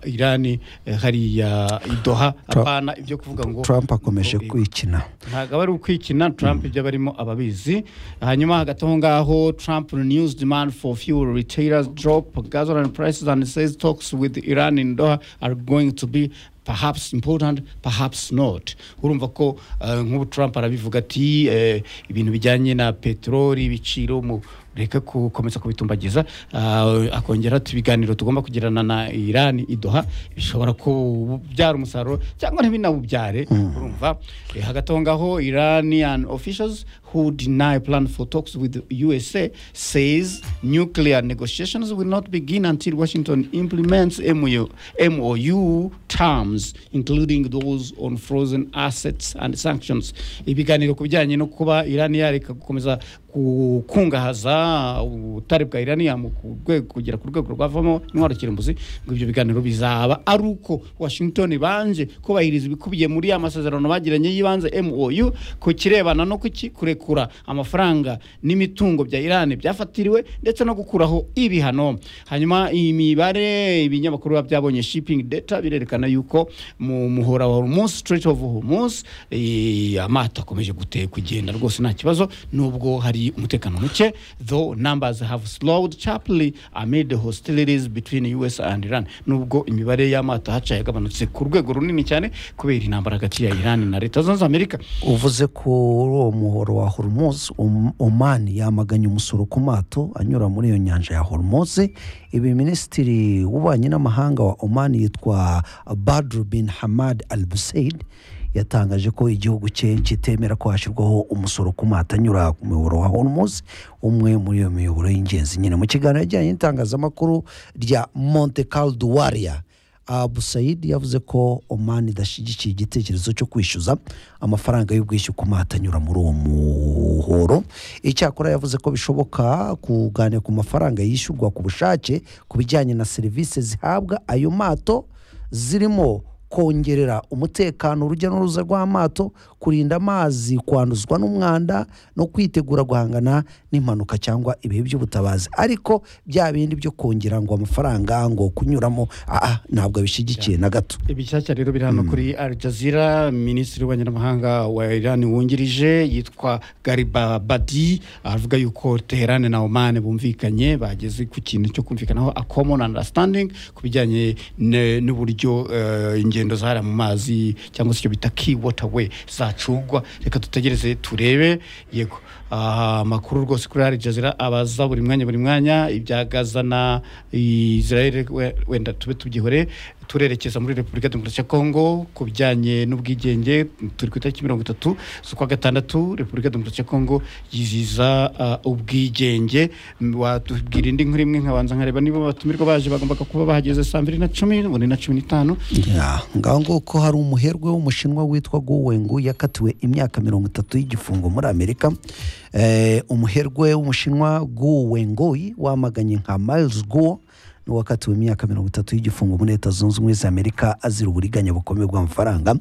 irani eh, hariya i doha apana ibyo kuvuga ngo trump akomeje ngo- kwikina ntabwo aba ari ukwikina trump ibyo barimo ababizi hanyuma hagati aho ngaho trump renews demand for fuel retailers drop gasoline prices and says talks with iran in doha are going to be perhaps important perhaps not urumva ko eh, nk'ubu trump arabivuga ati eh, ibintu bijyanye na peteroli ibiciro mu reka gukomeza kubitumbagiza ah, akongera ati ibiganiro tugomba kugirana na irani idoha bishobora kubyara umusaruro cyangwa ntibinawubyare urumva Eh, hagati aho ngaho iranian officials who deny plan for talks with usa says nuclear negotiations will not begin until washington implements MOU, mou terms including those on frozen assets and sanctions ibiganiro ku bijyanye no kuba irani yareka gukomeza gukungahaza ubutare bwa iraniyamu ku rwego kugera ku rwego rwavamo intwaro kirimbuzi ngo ibyo biganiro bizaba ari uko washington banje kubahiriza ibikubiye muri ya masezerano bagiranye y'ibanze mou ku kirebana no kuki kurekura amafaranga n'imitungo bya irani byafatiriwe ndetse no gukuraho ibihano hanyuma imibare ibinyamakuru biba byabonye shipping data birerekana yuko mu muhora wa hormuz strait of hormuz eh, amato akomeje gute kugenda rwose nta kibazo nubwo hari umutekano muke though numbers have slowed sharply amid the hostilities between us and iran nubwo imibare y'amato haca yagabanutse ku rwego runini cyane kubera intambara hagati ya iran na leta zunze amerika uvuze ko uwo muhoro wa hormoze omani yamaganye umusoro ku mato anyura muri iyo nyanja ya hormoze ibi minisitiri w'ububanyi n'amahanga wa omani yitwa badru bin hamad al buseid yatangaje ko igihugu cye kitemera ko hashyirwaho umusoro ku mato anyura ku muyoboro wa hormoze umwe muri iyo miyoboro y'ingenzi nyine mu kiganiro yajyanye n'itangazamakuru rya monte caldo waria abu sayidi yavuze ko omani idashyigikiye igitekerezo cyo kwishyuza amafaranga y'ubwishyu ku matanyura muri uwo muhoro icyakora yavuze ko bishoboka kuganira ku mafaranga yishyurwa ku bushake ku bijyanye na serivisi zihabwa ayo mato zirimo kongerera umutekano urujya n'uruza rw'amato kurinda amazi kwanduzwa n'umwanda no kwitegura guhangana n'impanuka cyangwa ibihe by'ubutabazi ariko bya bindi byo kongera ngo amafaranga ngo kunyuramo aha ntabwo abishyigikiye na gato ibishyashya rero biri hano kuri al jazeera minisitiri w'ububanyi n'amahanga wa iran wungirije yitwa gariba badi avuga yuko teherane na oman bumvikanye bageze ku kintu cyo kumvikanaho a common understanding ku bijyanye ne- n'uburyo eh, ingendo zahara mu mazi cyangwa se icyo bita key waterway zacungwa reka dutegereze turebe yego Ah, amakuru rwose kuri al jazeera abaza buri mwanya buri mwanya ibya gaza na israel we- wenda tube tubyihore turerekeza muri repubulika ya demokarasi ya kongo ku bijyanye n'ubwigenge turi ku itariki mirongo itatu z'ukwa gatandatu repubulika ya demokarasi ya kongo yiziza ah, ubwigenge M- watubwira indi nkuru imwe nkabanza nkareba niba batumirwa baje bagombaga kuba bahageze saa mbiri na cumi ubundi na cumi n'itanu Ya, ngaho nguko hari umuherwe w'umushinwa witwa Gowengu yakatiwe imyaka mirongo itatu y'igifungo muri Amerika eh, umuherwe w'umushinwa Gowengoyi wamaganye nka Miles Go niwe wakatiwe imyaka mirongo itatu y'igifungo muri leta zunze ubumwe za Amerika azira uburiganya bukomeye bw'amafaranga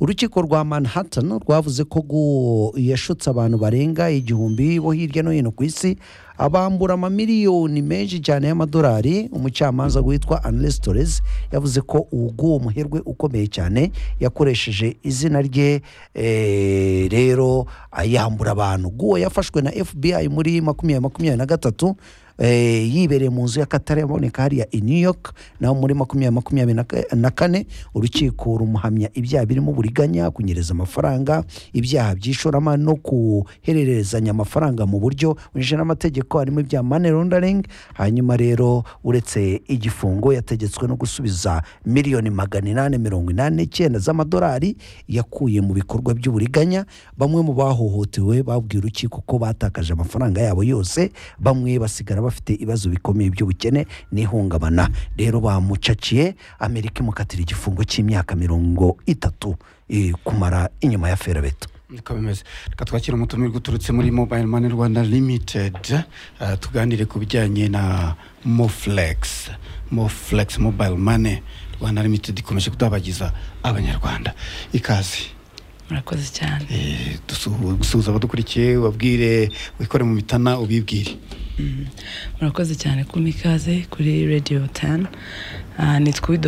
urukiko rwa Manhattan rwavuze ko Go yashutse abantu barenga igihumbi bo hirya no hino ku isi abambura amamiliyoni menshi cyane y'amadolari umucamanza witwa Annelis Torres yavuze ko uwo muherwe ukomeye cyane yakoresheje izina rye eh, rero ah, yambura abantu guwo yafashwe na FBI muri makumyabiri makumyabiri na gatatu eh, yibereye mu nzu y'akatari yaboneka hariya i new york naho muri makumyabiri makumyabiri na ka- na kane urukiko rumuhamya ibyaha birimo uburiganya kunyereza amafaranga ibyaha by'ishoramari no kuhererezanya amafaranga mu buryo winjije n'amategeko harimo ibya money laundering hanyuma rero uretse igifungo yategetswe no gusubiza miliyoni magana inani mirongo inani n'icyenda z'amadolari yakuye mu bikorwa by'uburiganya bamwe mu bahohotewe babwiye urukiko ko batakaje amafaranga yabo yose bamwe basigara bafite ibibazo bikomeye by'ubukene n'ihungabana rero bamucaciye amerika imukatira igifungo cy'imyaka mirongo itatu eh, kumara inyuma ya ferabeto niko bimeze reka twakira umutumirwa uturutse muri mobile money rwanda limited eh, tuganire ku bijyanye na moflex moflex mobile money rwanda limited ikomeje kudabagiza abanyarwanda ikaze murakoze cyane Eh, dusu- dusuhuza abadukurikiye ubabwire wikore mu mitana ubibwire murakoze cyane kumpa ikaze kuri radiyo tani nitwa